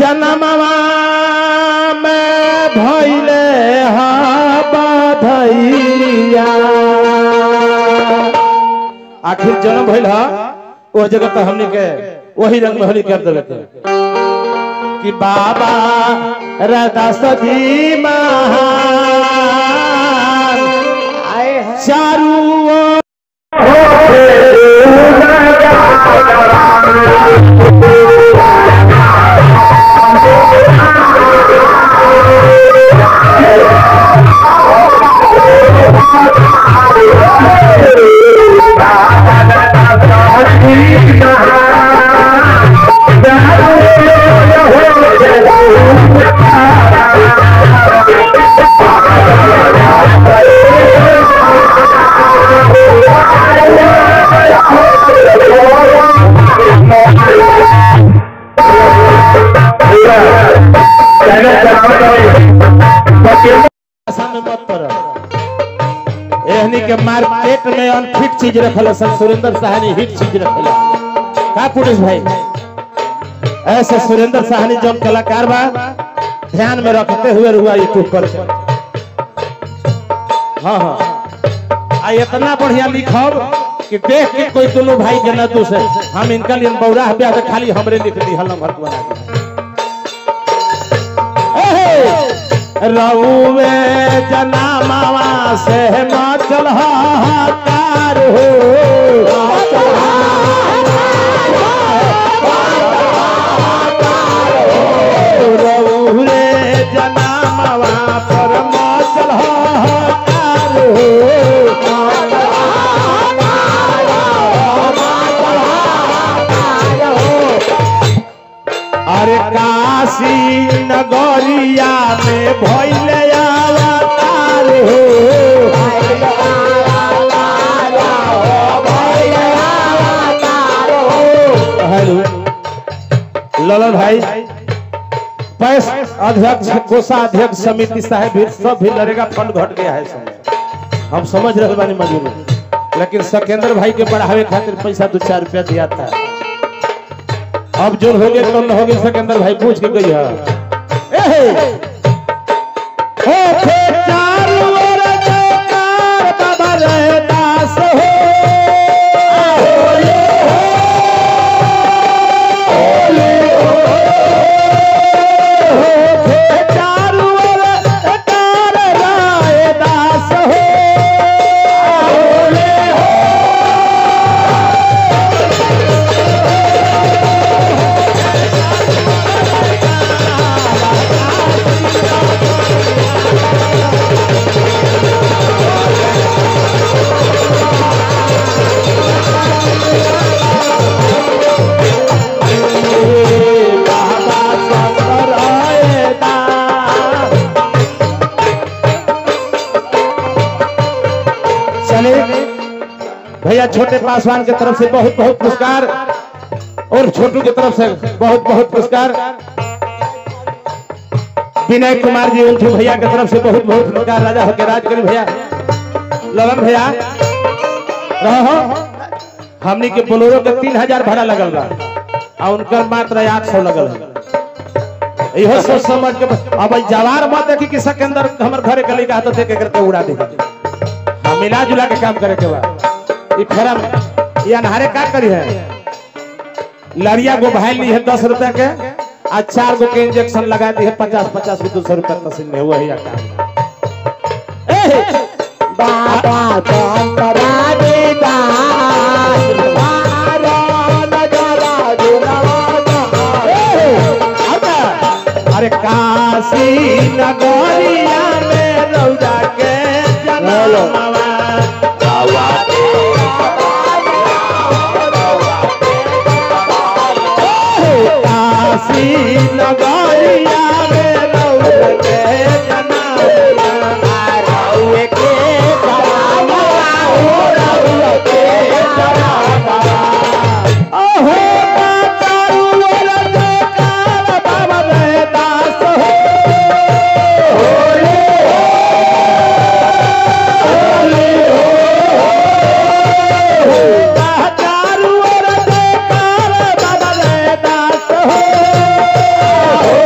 जन्मवा में भैले हा बधैया आखिर जन्म भइल हा वो जगह तो हमने के वही रंग में होली कर देवे के कि बाबा रदास जी महान चारू ओर आशा में मत पड़ो एहनी के मार्केट में अनफिट चीज रखल सब सुरेंद्र साहनी हिट चीज रखल का पुलिस भाई ऐसे सुरेंद्र साहनी जो कलाकार बा ध्यान में रखते हुए रुआ यूट्यूब पर हाँ हाँ आ इतना बढ़िया लिखब कि देख के कोई दोनों भाई के न दूसरे हम इनका लिए बौरा ब्याह तो खाली हमरे लिख दी हलम भर बना के रउवे जनामावा से मचल हाहाकार हो रउवे जनामावा पर मचल हाहाकार हो अरे काशी नगरिया में भैले अवतार हो हेलो ललन भाई पैस अध्यक्ष कोषाध्यक्ष समिति साहब भी सब भी लड़ेगा फंड घट गया है समय हम समझ रहे बानी मजबूरी लेकिन सकेंद्र भाई के बढ़ावे खातिर पैसा दो चार रुपया दिया था अब जो हो गया कम हो गया सिकंदर भाई पूछ के गई है एहे हो थे चारों ओर जयकार बाबा रहदास हो हो थे चारों ओर जयकार रहदास हो बाबा शंकर आएदा चले भैया छोटे पासवान की तरफ से बहुत बहुत पुरस्कार और छोटू की तरफ से बहुत बहुत पुरस्कार विनय कुमार जी उल्टू भैया की तरफ से बहुत बहुत पुरस्कार राजा होके राज करी भैया ललन भैया रहो हमनी के बोलोरो के तीन हजार भाड़ा लगल बा आ उनकर मात्र आठ सौ लगल है इहो सोच समझ के अब ई जवार मत देखी कि सिकंदर हमर घरे गली का हाथ दे के करके उड़ा दे हम मिला जुला के काम करे के बा ई फेरा में ये अनहारे का करी है लड़िया गो भाई ली है दस रुपया के आ चार गो के इंजेक्शन लगा दी है पचास पचास को दो सौ रुपया मशीन में वही काम ए बाबा चंद्रा देदास बारा नजरा अरे काशी नगरिया में रौदा के जनमवा काशी नगरिया में रौदा के जनमवा रौए के जनमवा हो रौए के जनमवा ओहो तारू वाला जयकार बाबा रहदास हो होले होले हो तारू वाला जयकार बाबा रहदास हो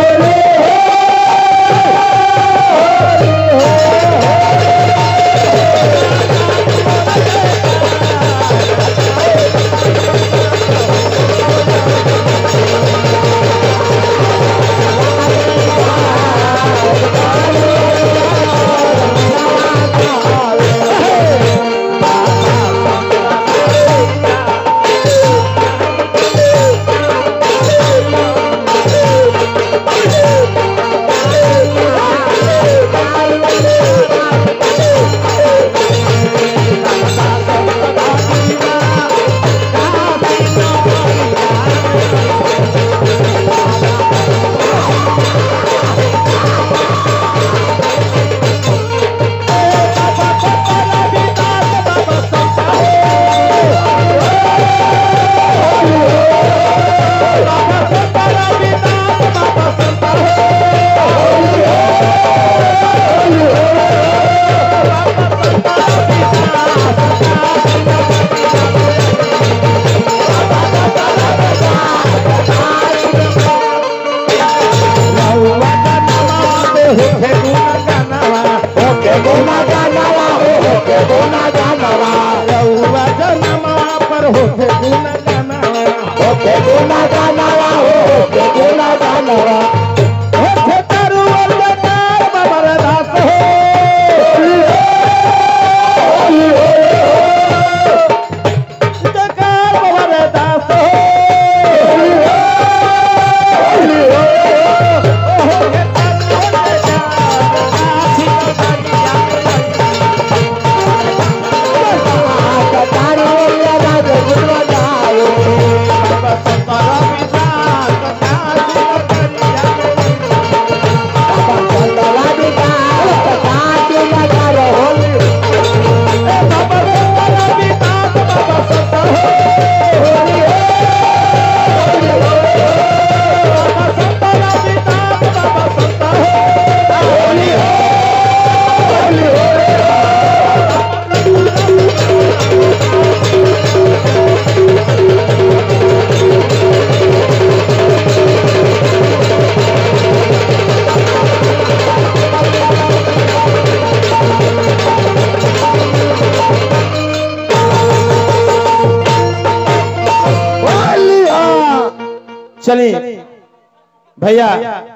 चलिए भैया